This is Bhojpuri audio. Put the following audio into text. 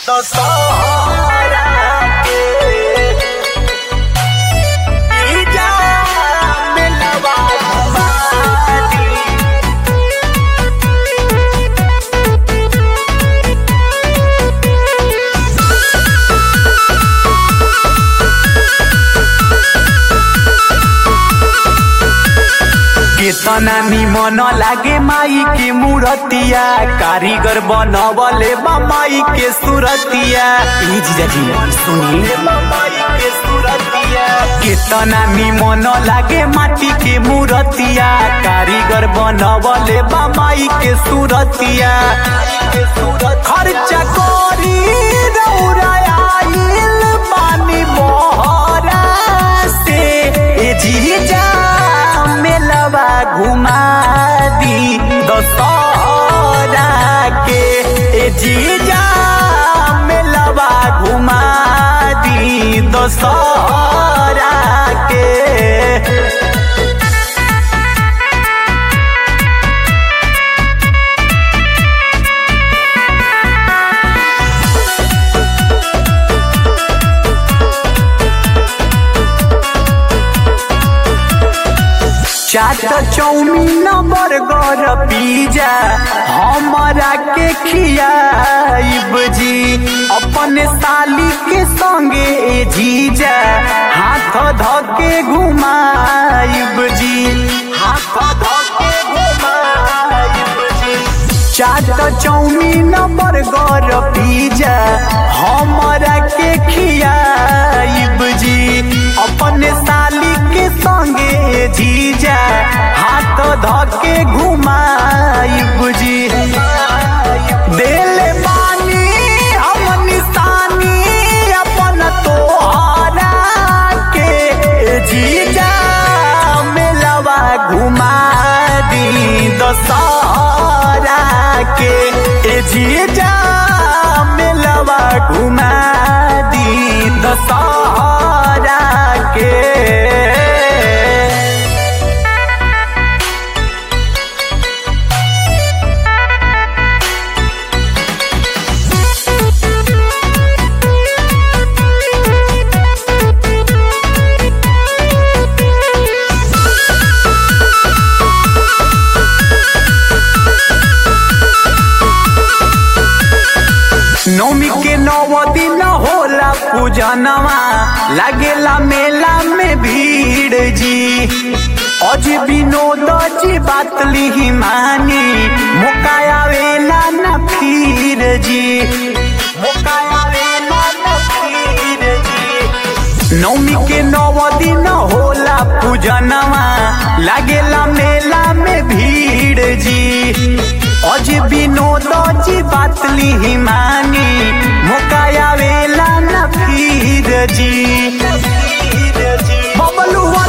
दशहरा के ईजा मेलवा घुमानी केतना निमन लागे माई के मूर्तिया कारीगर बनवले बा माई के सूरतिया ई जीजाजी सुनी माई के सूरतिया केतना निमन लागे माटी के मूर्तिया कारीगर बनवले बा माई के सूरतिया खर्चा करी रौराइल पानी मोहरा से ए जीजा मेलवा घुमा दी दशहरा के ए जीजा मेलवा घुमा दी दशहरा के चाट चौमीन बर्गर पिज्जा हमारा के खियाइब जी अपने साली के संगे ए जीजा हाथ ध के घुमाइब जी हाथ ध के घुमाइब जी चाट चौमीन बर्गर पिज्जा हमारा के खियाइब जी अपने साली के संगे जीजा हाथ ध के घुमाइब जी देले बानी हम निशानी अपन तोहरा के जीजा मेलवा घुमा दी दशहरा के ए जीजा मेलवा घुमा दी दशहरा के नौमी के नौ दिन होला पूजनवा लागेला मेला में भीड़ जी अज विनोद जी बात लिही मानी मुकायावेला न फिर जी मुकायावेला न फिर जी नौमी के नौ दिन होला पूजनवा लागेला मेला में भीड़ जी अज विनोद जी बात लिही मानी मुकायावेला न फिर जी बबलुआ